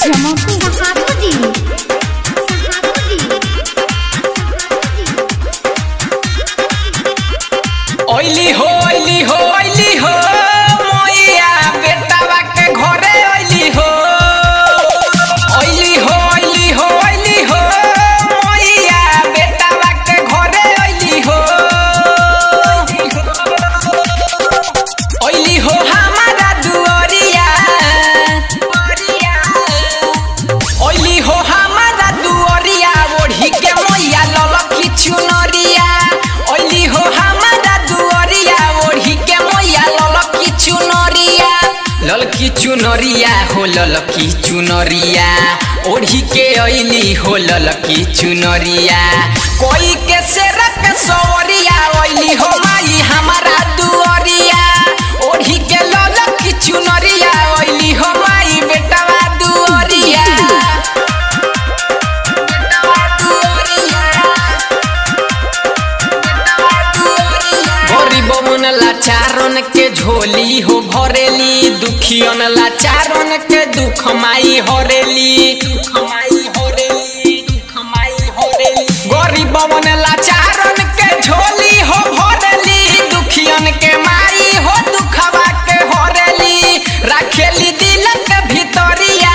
जमापुर सहाबुद्दीन ओइली हो ओइली हो ओइली हो मोइया बेटावा के घरे ओइली हो ओइली हो ओइली हो ओइली हो मोइया बेटावा के घरे ओइली हो ओइली हो हमारा दुआरिया ओइली हो हमारा दुआरिया ओढ़ी के मोइया ललकी चुनरिया ओइली हो हमारा दुआरिया ओढ़ी के मोइया ललकी चुनरिया ललकी चुनरिया हो ललकी चुनरिया ओढ़ी के ओइली हो ललकी चुनरिया कोई के सेरक सवरिया ओइली हो माई हमारा दुआरिया ओढ़ी के ललकी चुनरिया ओइली हो माई बेटवा दुआरिया गरीब मन लाचारन के झोली हो भरेली दुखियन लाचारन के दुख माई हरेली दुख माई हरेली दुख माई हरेली गरीब मन लाचारन के झोली हो भरेली दुखियन के माई हो दुखवा के हरेली राखेली दिलक भितरिया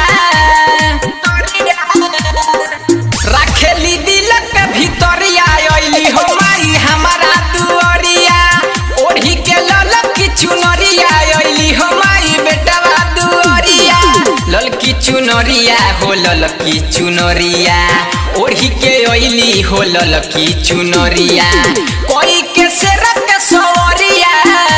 राखेली दिलक भितरिया अइली हो माई हमारा दुआरिया ओढ़ी के ललकी चुनरिया अइली हो माई बेटवा दुआरिया ललकी चुनरिया हो ललकी चुनरिया ओढ़ी के अइली हो ललकी चुनरिया कोई के सेरक सवरिया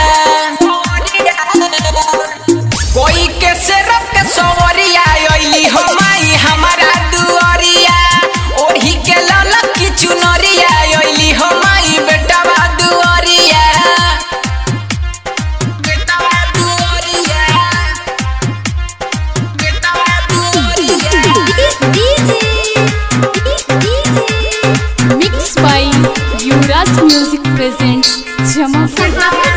कोई के सेरक सवरिया अइली हो माई हमारा दुआरिया ओढ़ी के ललकी चुनरिया अइली हो माई बेटवा दुआरिया बेटवा दुआरिया बेटवा दुआरिया mix by Yuvraj music presents Jamapur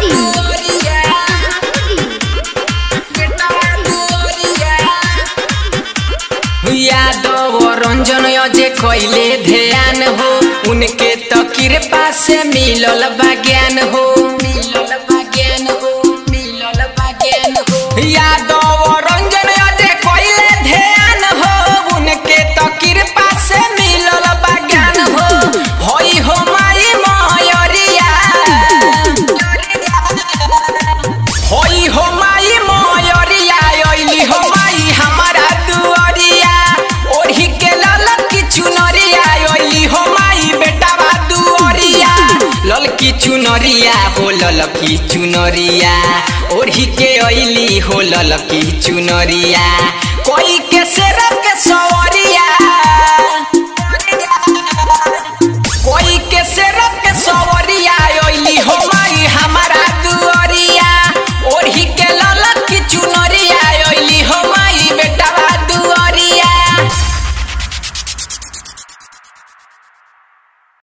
Yadav Ranjan जे कैले ध्यान हो उनके तो कृपा से मिलल बा ज्ञान हो मिलल बा ज्ञान हो मिलल बा ज्ञान हो यादव रंजन जे कैले ध्यान हो उनके तो कृपा से मिलल बा ज्ञान हो होई हो माई मयरिया होई हो माई मयरिया अइली हो माई हमारा दुआरिया ओढ़ी के ललकी चुनरिया अइली हो माई बेटावा दुआरिया ललकी चुनरिया हो ललकी चुनरिया ओढ़ी के अइली हो ललकी चुनरिया कोई के सेरक सवर